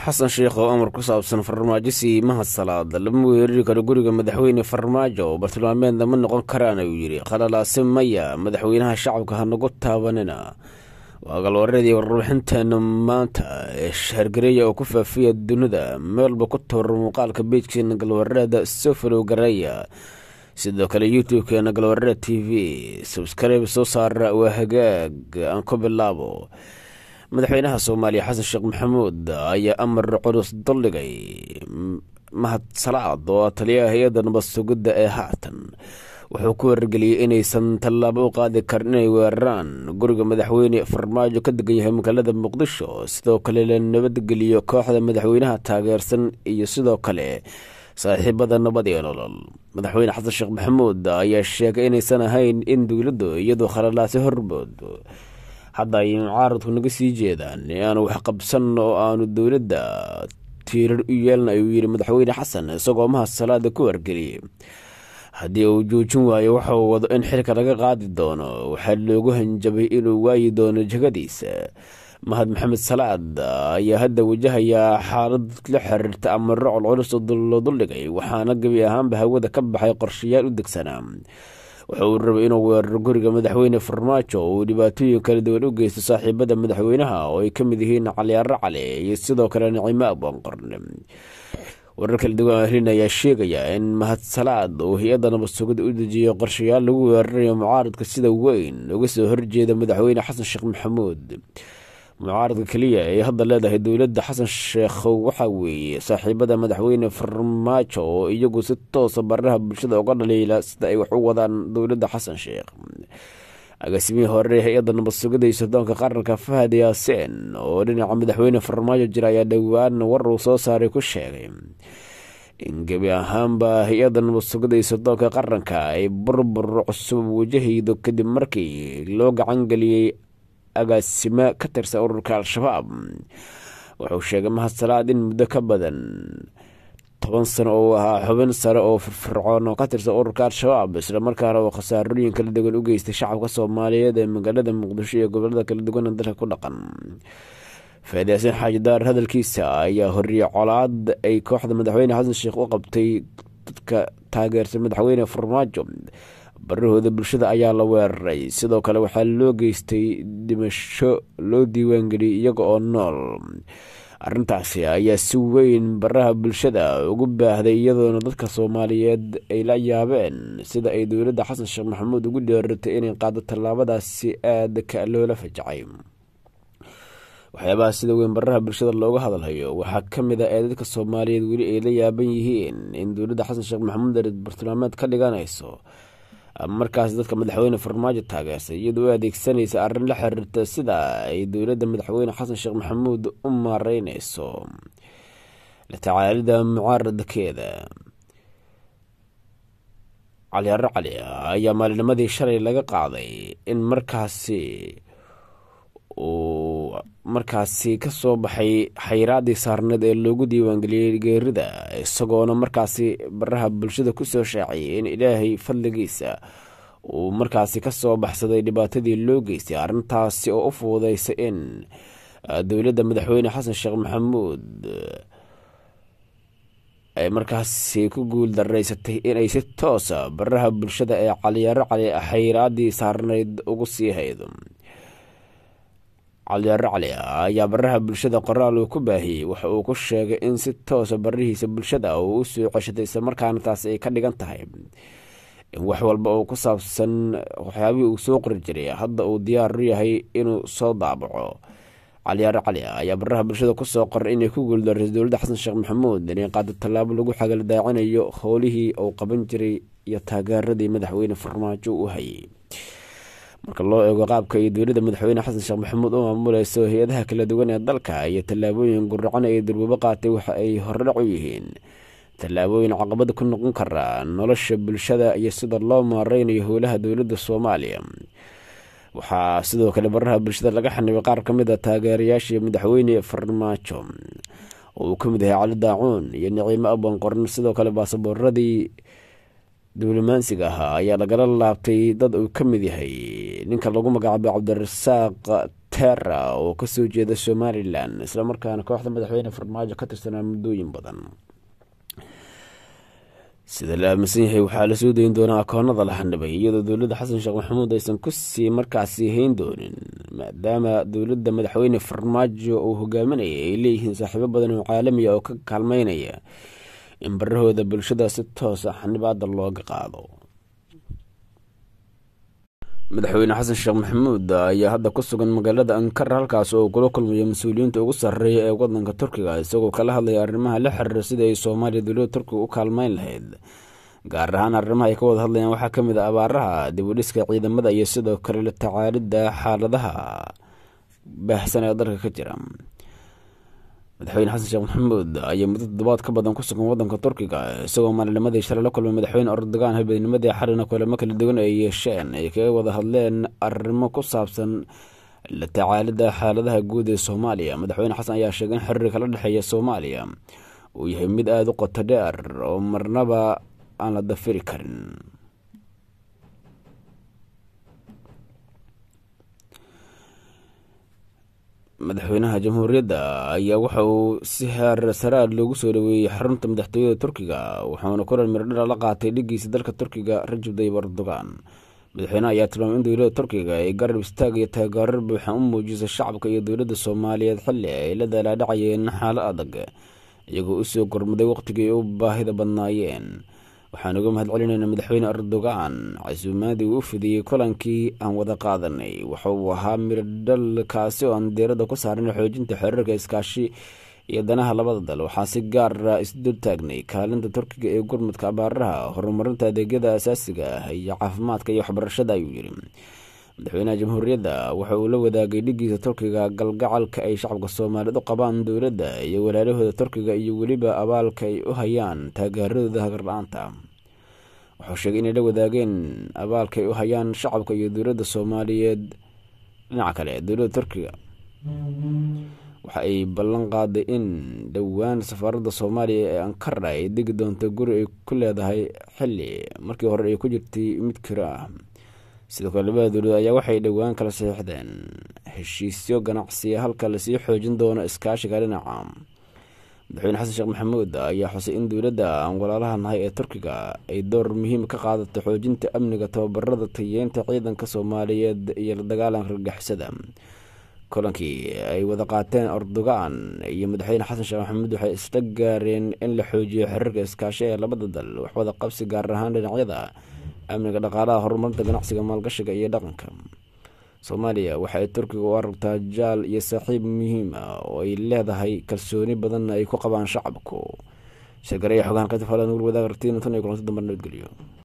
xasan sheekh oo amar ku saabsan farmaajo siimaha salaada lama weerari karo guriga madaxweyne farmaajo oo bartilmaameedna ma noqon karaan ayuu yidhi khalalaase maya madaxweynaha shacabka hanagu taabanina waa galwareedii warbixinteena maanta ee shahargareeya oo ku faafiya dunida meelba ku tawar muuqaalka beejkeena galwareeda sofalow gareeya sidoo kale youtube-keena galwareed t v sabskribe soo saara waa hagaag aan ku bilaabo madaxweynaha soomaaliya xasan sheekh maxamuud ayaa amar culus duldhigay mahad salaad oo taliyaha hay-adda nabad sugidda ee haatan wuxuu ku wargeliyey inaysan tallaabo u qaadi karin inay weeraraan guriga madaxweyne farmaajo ka degan yahay magaalada muqdisho sidoo kale la nabadgeliyo kooxda madaxweynaha taageersan iyo sidoo kale saaxiibada nabad iyo nolol madaxweyne xasan sheekh maxamuud ayaa sheegay inaysan ahayn in dowladdu iyadoo khalalaasi horbood hadda ay mucaaradku naga sii jeedaan aanu wax qabsan oo aanu dowladda tiirar u yeelna ayuu yidhi madaxweyne xasan isagoo mahad salaada ku wargeliyey haddii uu joojin waayo waxauu wado in xilka laga qaadi doono waxaa loogu hanjabay inuu waayi doono jegadiisa mahad maxamed salaad ayaa hadda wajahayaa xaalad la xiriirta amaro colculus oo loo duldhigay waxaana gebi ahaanba hawada ka baxay qorshayaal u degsanaa waxa uu rabay inuu weeraro guriga madaxweyne farmaajo oo uu dhibaatooyin kala duwan u geysto saaxiibada madaxweynaha oo ay ka mid yihiin caliyaaro cali iyo sidoo kale nicimo aboonqorne warar kala duwan ahlin ayaa sheegaya in mahad salaad uu hay-adda nabad sugida u dejiyo qorshayaal lagu weerarayo mucaaradka sida weyn uga soo horjeeda madaxweyne xasan sheekh maxamuud mucaaradka keliya ay hadda leedahay dowladda xasan sheekh waxaa weeye saaxiibada madaxweyne farmaajo oo iyagu si toosa baraha bulshada uga dhaliila sida ay wax u wadaan dowladda xasan sheekh agaasimihii hore hay-adda nabad sugida iyo soddoonka qaranka fahad yaaseen oo dhinaca madaxweyne farmaajo jira ayaa dhowaan war uu soo saaray ku sheegay in gebi ahaanba hay-adda nabad sugida iyo soddoonka qaranka ay burbur cusub wajahaydo kadib markii loo gacan geliyey agaasimo ka tirsan ururka al-shabaab wuxuu sheegay mahad salaad in muddo ka badan toban sano oo ahaa xubin sare oo firfircoon oo ka tirsan ururka al-shabaab islamarkaana oo khasaarooyin kala duwan u geystay shacabka soomaaliyeed ee magaalada muqdisho iyo gobolada kala duwan ee dalka ku dhaqan faadiyaasin xaaji daar hadalkiisa ayaa horiyey colaad ay kooxda madaxweyne xasan sheekh u qabtay dadka taageersan madaxweyne farmaajo barahooda bulshada ayaa la weeraray sidoo kale waxaa loo geystay dhimasho loo diiwaangeliyay iyaga oo nool arrintaasi ayaa si weyn baraha bulshada ugu baahday iyadoona dadka soomaaliyeed ay la yaabeen sida ay dowladda xasan sheekh maxamuud ugu dheeratay inay qaado tallaabadaasi aada ka loola fajacay waxyaabaha sida weyn baraha bulshada looga hadalhayo waxaa ka mid a ee dadka soomaaliyeed weli ay la yaaban yihiin in dowladda xasan sheekh maxamuud ay bartilmaameed ka dhiganayso markaas dadka madaxweyne farmaajo taageersay iyadoo u adeegsanaysa arrin la xiriirta sida ay dowladda madaxweyne xasan sheekh maxamuud u maareyneyso la tacaalida mucaaradkeeda caliyaaro cali ayaa maalinimadii shalay laga qaaday in markaasi uu markaasi kasoo baxay xayiraadii saarneed ee loogu diiwaangeliyey geerida isagoona markaasi baraha bulshada kusoo shaaciyay in ilaahay fadligiisa uu markaasi kasoo baxsaday dhibaatadii loo geystay arrintaasi oo u fuudeysa in dowladda madaxweyne xasan sheekh maxamuud ay markaasi ku guul daraysatay inay si toosa baraha bulshada ee caliyaaro cali xayiraadii saarneyd ugu sii haydo caliyaaro cali ayaa baraha bulshada qoraal uu ku baahiyey waxa uu ku sheegay in si toosa barihiisa bulshada uu u soo ceshatay islamarkaana taasi ay ka dhigan tahay in wax walba oo ku saabsan waxyaabihii uu soo qori jiray hadda uu diyaar u yahay inuu soo daabaco caliyaaro cali ayaa baraha bulshada kusoo qoray inay ku guuldarayso dowladda xasan sheekh maxamuud inay qaado tallaabo lagu xagaldaacinayo howlihii uu qaban jiray iyo taageeradii madaxweyne farmaajo u hayay marka loo eego qaabka iyo dowladda madaxweyne xasan sheekh maxamuud u maamuleyso hay-adaha kala duwan ee dalka iyo tallaabooyin guracan ee durwabo qaatay waxa ay hordhac u yihiin tallaabooyin caqabada ku noqon kara nolosha bulshada iyo sida loo maareynayo howlaha dowladda soomaaliya waxaa sidoo kale baraha bulshada laga xanibay qaar ka mid a taageerayaashii madaxweyne farmaajo oo uu ka mid yahay cali daacuun iyo niciimo abon qoran sidoo kale baasaboorradii duulimaansiga ahaa ayaa lagala laabtay dad uu ka mid yahay ninka lagu magacaabo cabdirasaaq tera oo kasoo jeeda somalilan islamarkaana kooxda madaxweyne farmaajo ka tirsanaa muddooyin badan sida la aaminsan yahay waxaa la soo dayin doonaa akoonada la xanibay iyadoo dowladda xasan sheekh maxamuud aysan kusii markaasi hayn doonin maadaama dowladda madaxweyne farmaajo uu hogaaminaya ay leeyihiin saaxiibo badan oo caalamiya oo ka kaalmeynaya in barahooda bulshada si toosa xanibaada looga qaado madaxweyne xasan sheekh maxamuud ayaa hadda ku sugan magaalada ankara halkaas oo kula kulmaya mas-uuliyiinta ugu sarreeya ee wadanka turkiga isagoo kala hadlaya arrimaha la xiriira sida ay soomaaliya dowladda turkiga u kaalmeyn lahayd gaar ahaan arrimaha ay ka wada hadlayaan waxaa ka mid a abaaraha dibudhiska ciidamada iyo sidoo kale la tacaalidda xaaladaha baahsan ee dalka ka jira madaxweyne xasan sheekh maxamuud ayaa muddo toddobaad ka badan ku sugan wadanka turkiga isagoo maalinimadii shalay la kulmay madaxweyne erdogan habeennimadii xalina kulamo kala duwan ay yeesheen ay kaga wada hadleen arrimo ku saabsan la tacaalidda xaaladaha guud ee soomaaliya madaxweyne xasan ayaa sheegay in xiriirka la dhexeeya soomaaliya uu yahay mid aada u qoto dheer oo marnaba aan la dafiri karin madaxweynaha jamhuuriyadda ayaa waxa uu si heer saraad loogu soo dhaweeyey xarunta madaxtooyada turkiga wuxuuna kulan mirdhara la qaatay dhigiisa dalka turkiga rajab dayib erdogan madaxweyneha ayaa tilmaamay in dowladda turkiga ay garab istaag iyo taageero buuxan u muujisay shacabka iyo dowladda soomaaliyeed xilli ay la daalaadhacayeen xaalo adag iyagoo usoo gormaday waqtigii ay u baahida badnaayeen waxaan uga mahad celinayna madaxweyne erdogan casuumaadii uu u fidiyey kulankii aan wada qaadanay waxa uu ahaa miradhal kaasi oo aan diiradda ku saaran xoojinta xiriirka iskaashi iyo danaha labada dal waxaa si gaara isdul taagnay kaalinta turkiga ee gurmudka abaaraha horumarinta adeegyada asaasiga ah iyo caafimaadka iyo waxbarashada ayuu yidhi madaxweynaha jamhuuriyadda waxa uu la wadaagay dhigiisa turkiga galgacalka ay shacabka soomaaliyeed u qabaan dowladda iyo walaalahooda turkiga iyo weliba abaalka ay u hayaan taageeradooda hagarla-aanta wuxuu sheegay inay la wadaageen abaalka ay u hayaan shacabka iyo dowladda soomaaliyeed dhinaca kale dowladda turkiga waxa ay ballan qaaday in dhowaan safaaradda soomaaliya ee ankara ay degi doonto guri ay ku leedahay xilli markii hore ay ku jirtay mid kiro ah sidoo kale labada dowladood ayaa waxay dhowaan kala saxiixdeen heshiisyo ganacsiya halka lasii xoojin doono iskaashiga dhinaca madaxweyne xasan sheekh maxamuud ayaa xusay in dowladda aan walaalaha nahay ee turkiga ay door muhiim ka qaadato xoojinta amniga tababarada tayeynta ciidanka soomaaliyeed iyo la dagaalanka argagixisada kulankii ay wada qaateen erdogan iyo madaxweyne xasan sheekh maxamuud waxay isla gaareen in la xoojiyo xiriirka iskaashi ee labada dal waxwada qabsi gaar ahaan dhinacyada amniga dhaqaalaha horumarinta ganacsiga maalgashiga iyo dhaqanka soomaaliya waxa ay turkiga u aragtaa jaal iyo saaxiib muhiim ah oo ay leedahay kalsooni badanna ay ku qabaan shacabku sheegaraya xogaan qaybta falan wal wadaag artiin tan iyo kulanti dambe nabadgeliyo